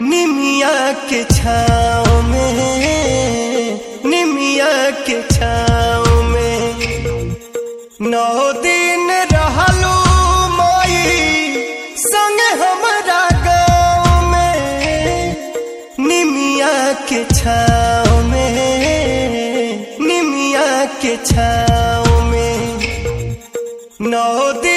निमिया के छाँव में निमिया के छाँव में नौ दिन रहलू माई संग हमारा गाँव में निमिया के छाँव में निमिया के छाँव में नौ दिन